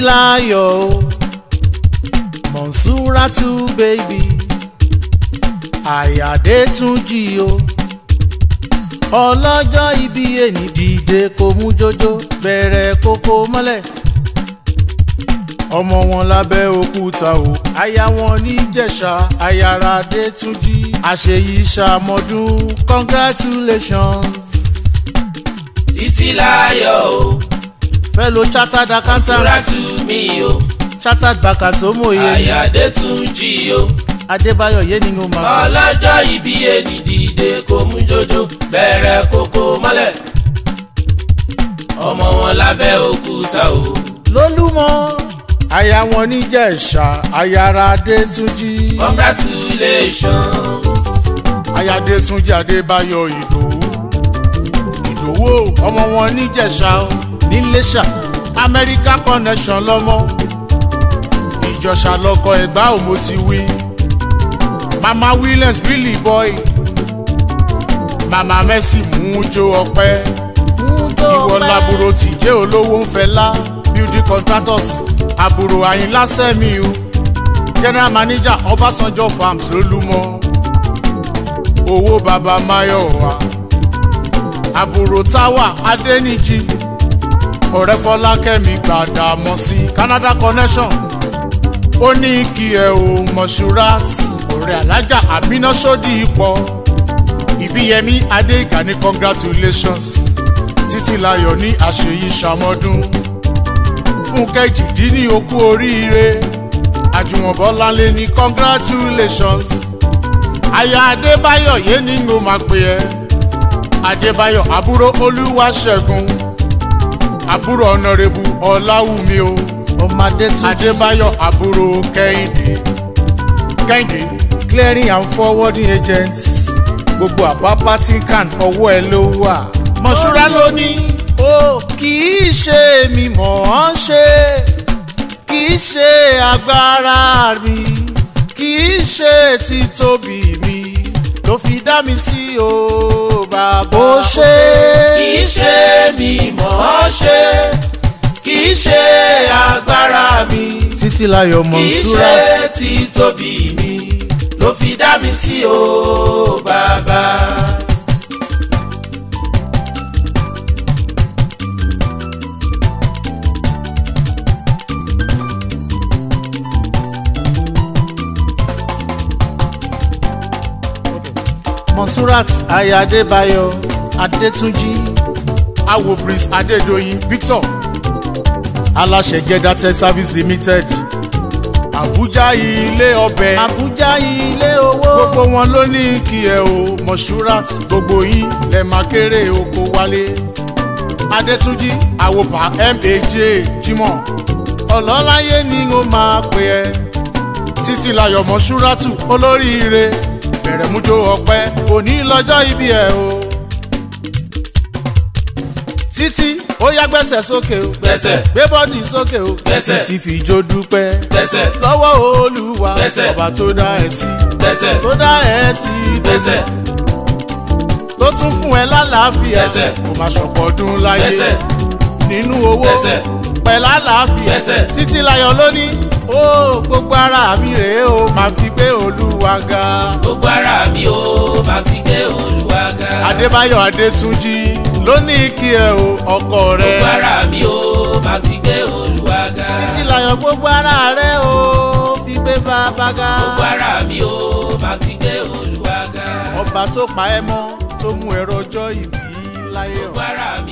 láyọ̀ o Monsuratu baby àyàdé tún jí o ọlọ́jọ́ ibi èní dìde kò mú jójó bẹ̀rẹ̀ kókó mọ́lẹ̀ ọmọ wọn lábẹ́ òkúta o aya wọn níjẹ̀ṣà ayára dé tún jí àṣeyí ṣàmọ́dún congratulations títí láyọ̀ o fellow chartered accountant Monsuratu mi o chartered banker tó mòye àyàdé tún jí o adébáyọ̀ yé ni mo máa ọlọ́jọ́ ibi ẹni dìde kò mú jójó bẹ̀rẹ̀ kókó mọ́lẹ̀ ọmọ wọn lábẹ́ òkúta o lólúmọ aya wọn níjẹ̀ṣà ayára dé tún jí congratulations ayáde tún jí adébáyọ̀ ìdòwú ìdòwú o, ọmọ wọn níjẹ̀ṣà o, níléṣà amẹ́ríkà connection lọ́mọ ìjọ̀ṣà lọkọ ẹ̀gbá ò mo ti wí mama williams really boy mama mercy mú jó ọpẹ́ ìwọ laburo tìjẹ́ olówó ń fẹlá building contractors àbúrò àyínlá sẹ́mi o general manager ọbásanjọ́ farms lólúmọ owó baba mayowa àbúrò táwà adẹ́nìjì ọ̀rẹ́ fọlákẹ́mi gbàdàmọ́ sí canada connection ó ní kí ẹ ò mọ̀ṣúrat ọ̀rẹ́ alájà àbínà sódì ipò ìbíyẹmí adéga ní congratulations títí láyọ̀ ní àṣeyí ṣàmọ́dún fúnkẹ́ jìdí ní okú oríire àjùmọ̀bọ́láńlé ní congratulations aya adébáyọ̀ yé ni mo máa pè ẹ́ adébáyọ̀ àbúrò olúwaṣẹ́gun àbúrò ọ̀nàrẹ́bù ọ̀làwùmí o ọmọdé tún adébáyọ̀ àbúrò kẹ́hìndé kẹ́hìndé clearing and forwarding agents gbogbo àpápá tí can ọwọ́ ẹ ló wà. mọ̀ṣúra ló ní ó kì í ṣe mi mọ̀ ọ́n ṣe kì í ṣe agbára mi kì í ṣe títóbi mi ló fi dá mi sí o bàbá ó ṣe kì í ṣe mi mọ̀ ọ́ ṣe kì í ṣe agbára mi títí láyọ̀ kì í ṣe Monsurat títóbi mi ló fi dá mi sí o bàbá. Monsurat aya Adébáyọ̀ Adétúnjí awo prince adédọ̀yìn victor aláṣẹ jẹ́dá tech service limited àbújá ilé ọbẹ̀ Àbújá ilé owó gbogbo wọn ló ní kí ẹ o mọ̀ṣúrat gbogbo yín lẹ máa kéré oko wálé adétúnjì àwòpá maj jimoh ọlọ́láyé ni ó máa pè ẹ́ títí láyọ̀ mọ̀ṣúrátù olóríire bẹ̀rẹ̀ mújó ọpẹ́ òní lọ́jọ́ ibi ẹ̀ o títí ó yá gbẹ́sẹ̀ sókè o gbẹ́sẹ̀ gbé bọ́dì sókè o Gbẹ́sẹ̀. títí fi jó dúpẹ́ gbẹ́sẹ̀ lọ́wọ́ olúwa Gbẹ́sẹ̀. ọba tó dá ẹ sí gbẹ́sẹ̀ tó dá ẹ sí gbẹ́sẹ̀ ló tún fún ẹ lálàáfíà Gbẹ́sẹ̀. kò máa ṣọ̀pọ̀ ọdún láyé gbẹ́sẹ̀ nínú owó Gbẹ́sẹ̀. pẹ̀lú àlàáfíà Gbẹ́sẹ̀. títí láyọ̀ lónìí ó gbogbo ara mi rèé o máa fi gbé olúwa ga gbogbo ara mi ó máa fi gbé olúwa ga. adébáyọ̀ adétúnjì lónìí kí ẹ o ọkọ rẹ gbogbo ara mi ó máa fi gbé olúwa ga. títí láyọ̀ gbogbo ara rẹ̀ ó fi gbé bàbá ga. gbogbo ara mi ó máa fi gbé olúwa ga. ọba tó pa ẹ́ mọ́ tó mú ẹ̀rọ ọjọ́ ìbí láyé gbogbo ọ̀ ara mi